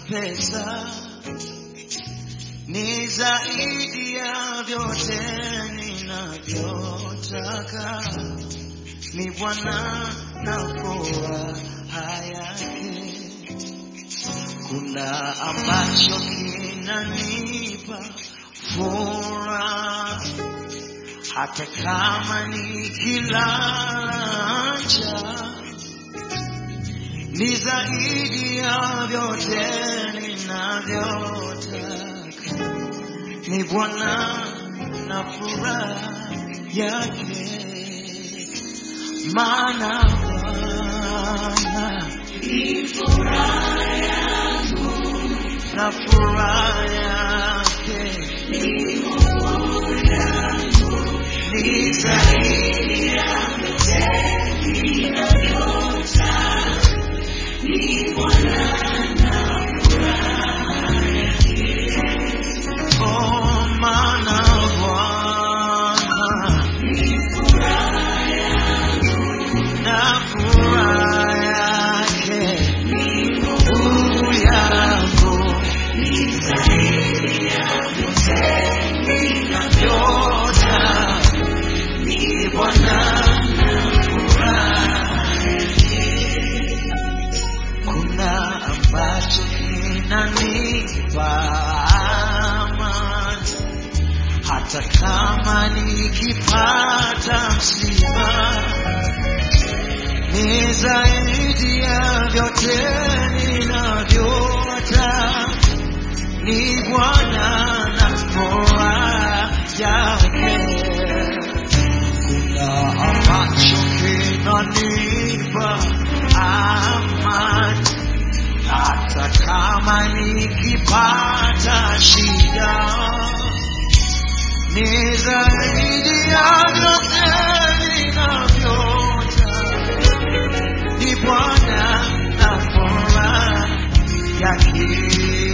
pesa ni zaidi ya vyote ninavyotaka, ni Bwana na furaha yake. Kuna ambacho kinanipa furaha hata kama nikilala njaa ni zaidi ya vyote ninavyotaka, ni Bwana na furaha yake, maana Bwana na furaha yake ni zaidi ya oh, maana Bwana na furaha yake nguvu yangu yota ni Bwana na furaha kuna ambacho kinanipa amani hata kama nikipata msiba ni zaidi ya vyote ninavyota ni Bwana na furaha yake kuna ambacho kinanipa amani hata kama nikipata shida ni zaidi ya vyote ninavyota ni Bwana na furaha yake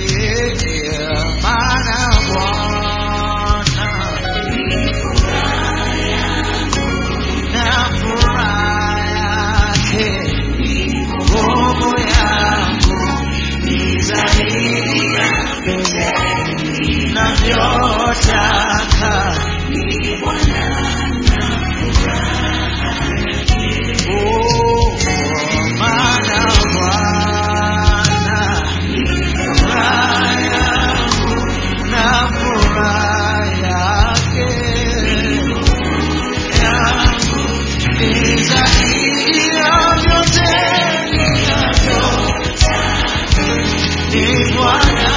maana Bwana na furaha yake roho yangu ni zaidi ya vyote ninavyotaka Oh, maana Bwana furaha yangu na furaha yake yangu ni zaidi ya vyote ninavyotaka. Ni Bwana